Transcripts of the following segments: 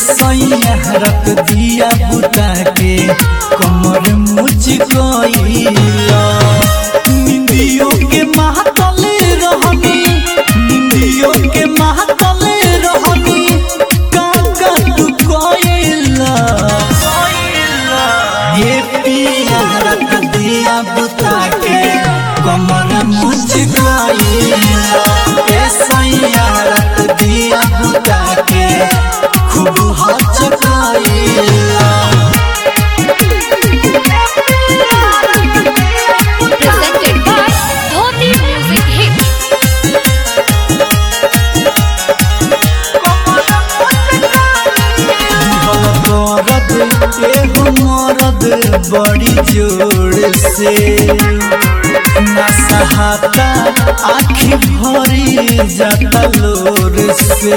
सैया रख दिया बुता के कमर मुझ गईला निंदियों के महतल रहनी निंदियों के महतल रहनी काका तू कोइला ये पिया रख दिया बुता के कमर मुझ गईला ए सैया रख दिया बुता के खूब हचकाइला Presented by Dhoti Music Hits. मरद एगो मरद बड़ी जोर से नसहाता आखी भरी जाता लोर से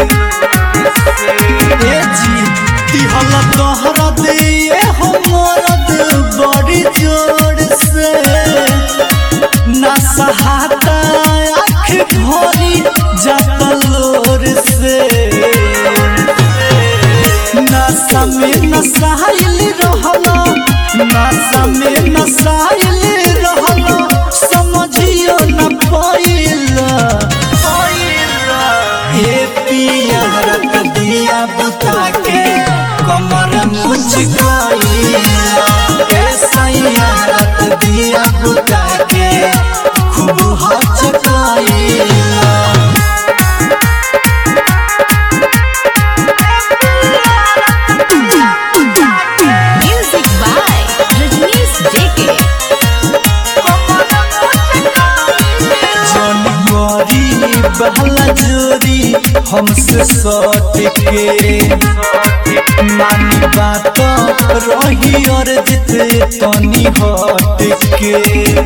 ए जी दिहल तोहरा दे एगो मरद बड़ी जोर से नसहाता आखी भरी जाता लोर से नशा में नशाइल रहला नशा में नशाइल रहला समझियो न पाइला हे पिया रख दिया बुता के कमर मुझ गईला हे सैया रख दिया बुता के खूब हचकाइला Music by Rajnish JK. जनवरी बहला जोरी हमसे सट के मानी बात रही और जिते तनी हट के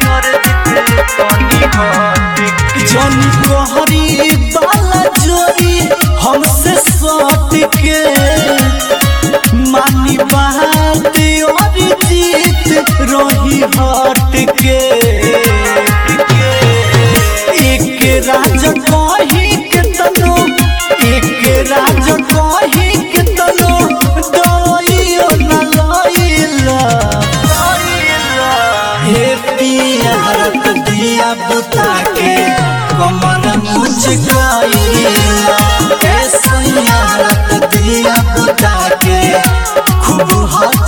जनवरी बहला जोरी हमसे सट के मानी बात और जीत रही हट के एक राज कही के तनो एक राज कही के तनो दइयो न लइला हे पिया रख दिया बुता के कमर मुझ गईला हे सैया रख दिया बुता के खूब हच